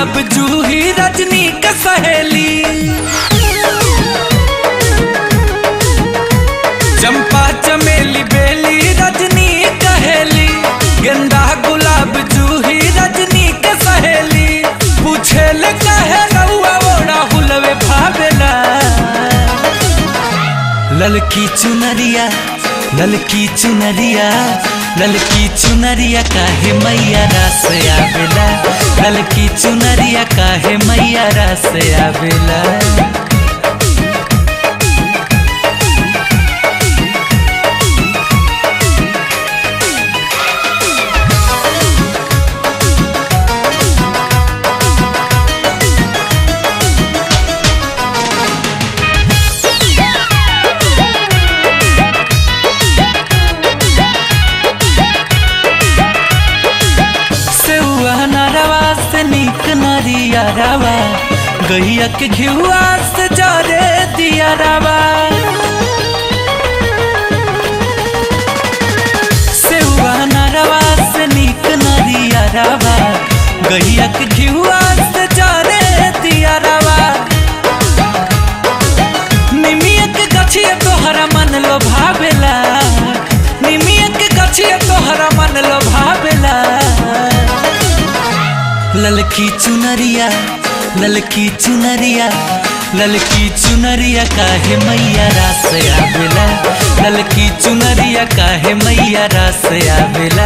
गुलाब जूही रजनी का सहेली चंपा चमेली बेली रजनी कहेली गेंदा गुलाब जूही रजनी के सहेली पूछे ले कहे रउआ ओड़ा हुलवे भावेला ललकी चुनरिया ललकी चुनरिया ललकी चुनरिया काहे मैया रास आवेला ललकी चुनरिया काहे मैया रास आवेला सेउआ नरवा से निक नरिया रवा गैया के घिउआ से जरे दिया रवा सेउआ नरवा से निक नरिया रवा गैया के घिउआ से जरे दिया रवा निमिया के गछिया तोहरा मन लो भावेला निमिया के गछिया तोहरा मन लो भावेला ललकी चुनरिया ललकी चुनरिया ललकी चुनरिया काहे मैया रास आवेला ललकी चुनरिया काहे मैया रास आवेला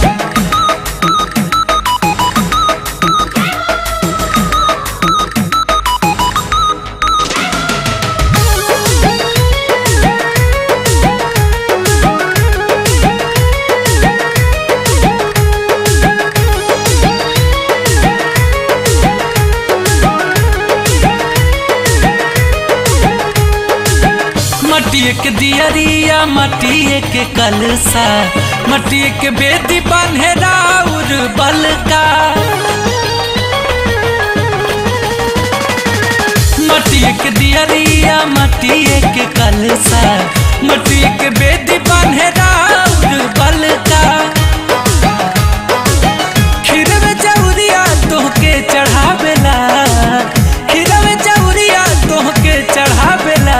मटिए के दियरिया मटिए के कलसा मटिए के बेदी बान्हे राउर बलका मटिए के दियरिया मटिए के कलसा मटिए के बेदी बान्हे राउर बलका खीरवे चौरिया तोहके चढ़ावेला खीरवे चौरिया तोहके चढ़ावेला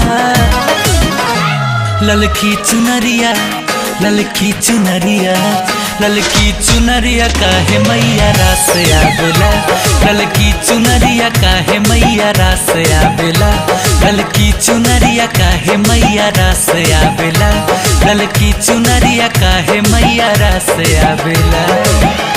ललकी चुनरिया ललकी चुनरिया ललकी चुनरिया काहे मैया रास आवेला ललकी चुनरिया काहे मैया रास आवेला ललकी चुनरिया काहे मैया रास आवेला ललकी चुनरिया काहे मैया रास आवेला